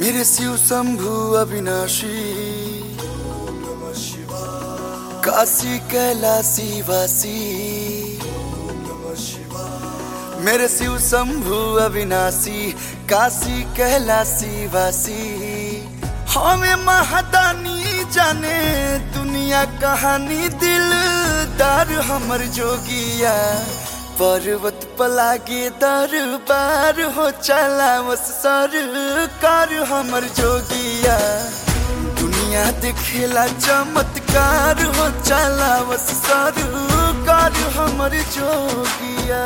मेरे शिव शंभु अविनाशी काशी कैलासी वासी मेरे शिव शंभु अविनाशी काशी कैलासी वासी हमें महादानी जाने दुनिया कहानी दिलदार हमर जोगिया पर्वत पलागे दरबार हो चला बस सरकार हमर जोगिया दुनिया देखेला चमत्कार हो चला बस सरकार हमर जोगिया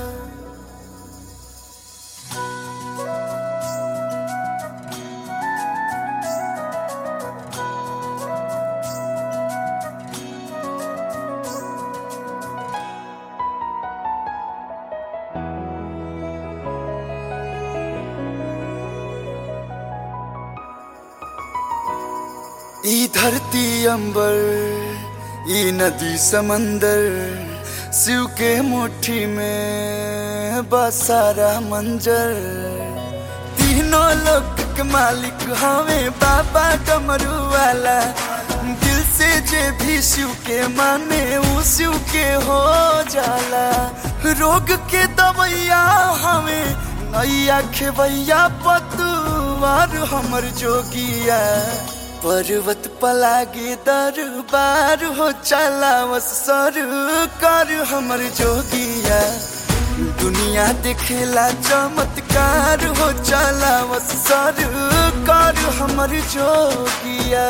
ई धरती अंबर ई नदी समंदर शिव के मुट्ठी में बसारा मंजर तीनों लोक के मालिक हमें बाबा डमरू वाला दिल से जे भी शिव के माने वो शिव के हो जाला रोग के दवैया हमें नैया खेवैया पतवार हमर जोगिया पर्वत पलागे दरबार हो चला बस सरकार हमर जोगिया दुनिया देखेला चमत्कार हो चला बस सरकार हमर जोगिया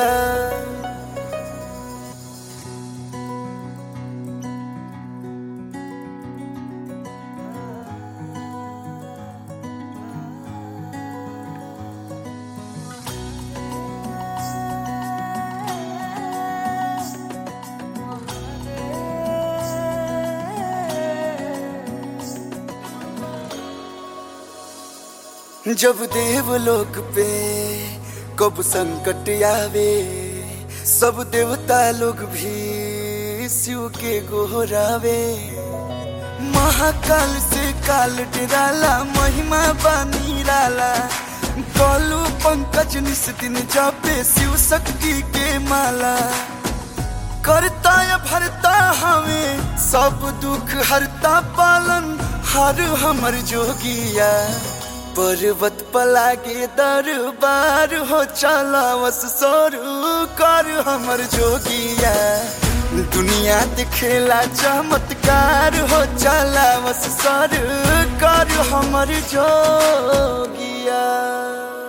जब देवलोक पे कब संकट आवे सब देवता लोग भी शिव के गोहरावे महाकाल से काल डराला महिमा बानी राला कलू पंकज निस दिन जापे शिव शक्ति के माला करता या भरता हमें सब दुख हरता पालन हर हमर जोगिया पर्वत पलागे दरबार हो चला बस सोरू कर हमर जोगिया दुनिया दिखेला चमत्कार हो चला बस सर कर हमर जोगिया